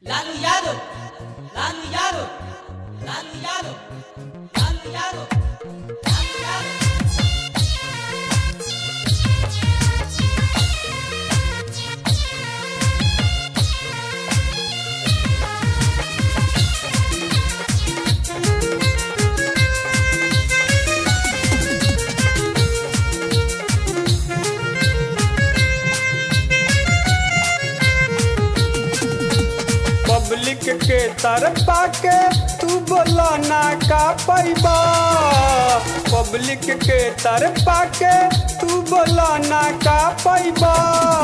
Lalo Yalo, Lalo Yalo, Lalo Yalo, Lalo Yalo, Lalo Yalo. Public के तरफा के तू बोला ना का पैबा पब्लिक के तरफा के तू बोला ना का पैबा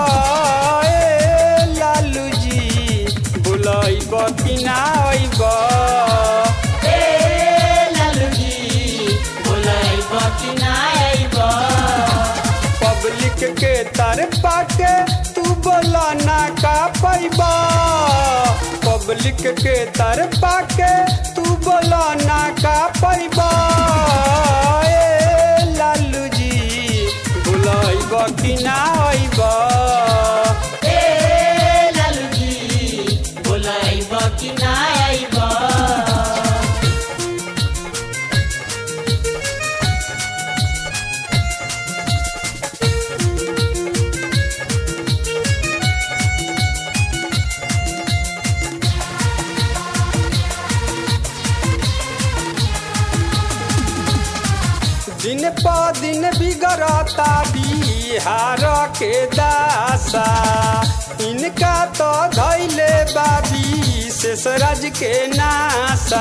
ए लालू जी बुलाइब कि ना अइब ए लालू जी, बोलाइब कि ना आइब? पब्लिक के तरफा के तू बोला ना का पैबा पब्लिक के तरफा के तू बोला ना का पैबा ए लालू जी बुलाइब कि ना अइब ए लालू जी, बोलाइब कि ना आइब? दिन प दिन बिगड़ता बिहार के दासा इनका तो धैले बाबी शेषराज के नासा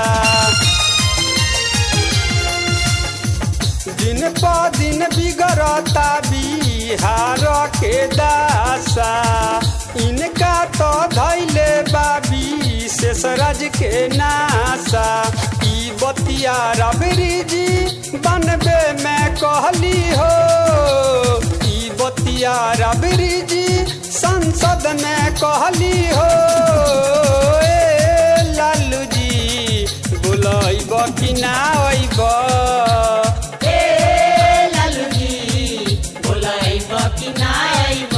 दिन प दिन बिगड़ता बिहार के दासा इनका तो धैले बाबी शेषराज के नासा ई बतिया रबरी जी बनबे में कहली हो ई बतिया रबरी जी संसद में कहली हो ए लालू जी बुलाइब कि ना अइब ए लालू जी, बोलाइब कि ना आइब?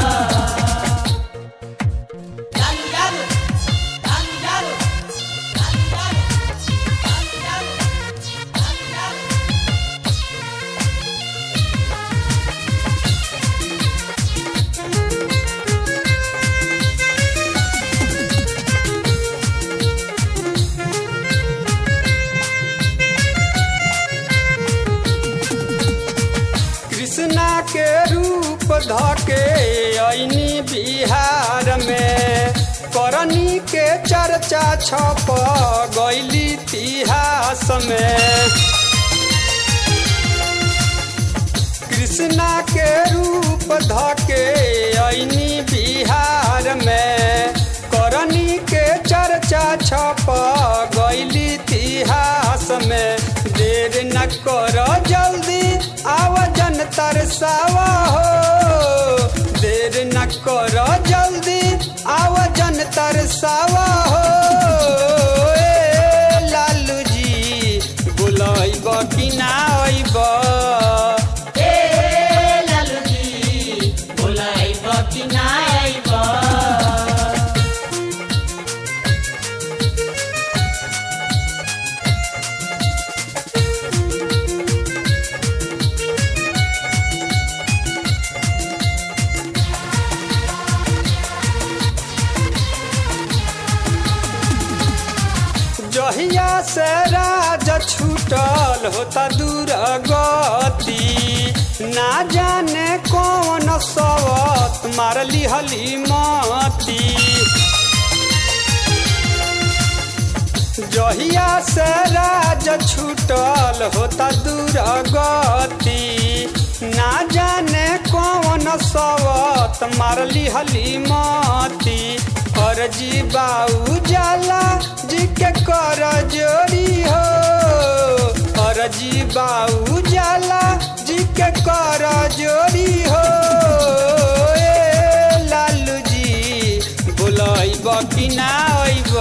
लालू यादव, लालू यादव, लालू यादव, लालू यादव, लालू यादव। कृष्णा के रूप धके ऐनी बिहार में करनी के चर्चा छप गैली इतिहास में कृष्णा के रूप धके ऐनी बिहार में करनी के चर्चा छप गैली इतिहास में देर न कर जल्दी आव जन तरसावा हो देर न कर जल्दी आव जन तरसावा हो ए लालू जी बुलाइब कि ना अइब ए लालू जी, बोलाइब कि ना आइब? जहिया से राज छूटल होता दूर गति ना जाने कौन सवत मारली हली मती जहिया से राज छूटल होता दूर गति ना जाने कौन सवत मारली हली मती अर्जी बाऊ जाला जी के कर जोरी हो अर्जी बाऊ जाला जी के कर जोरी हो ए लालू जी बुलाइब कि ना अइब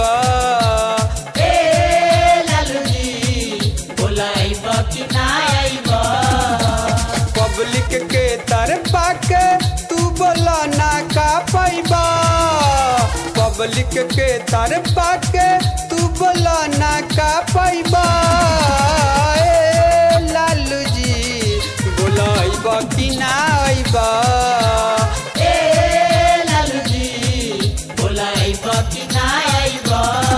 ए लालू जी, बोलाइब कि ना आइब? पब्लिक के तरफा के तू बोला ना का पैबा पब्लिक के तर पाके तू बोला ना का पैबा ए लालू जी बोला अइबा कि ना अइबा ए लालू जी बोला आइब कि ना आइब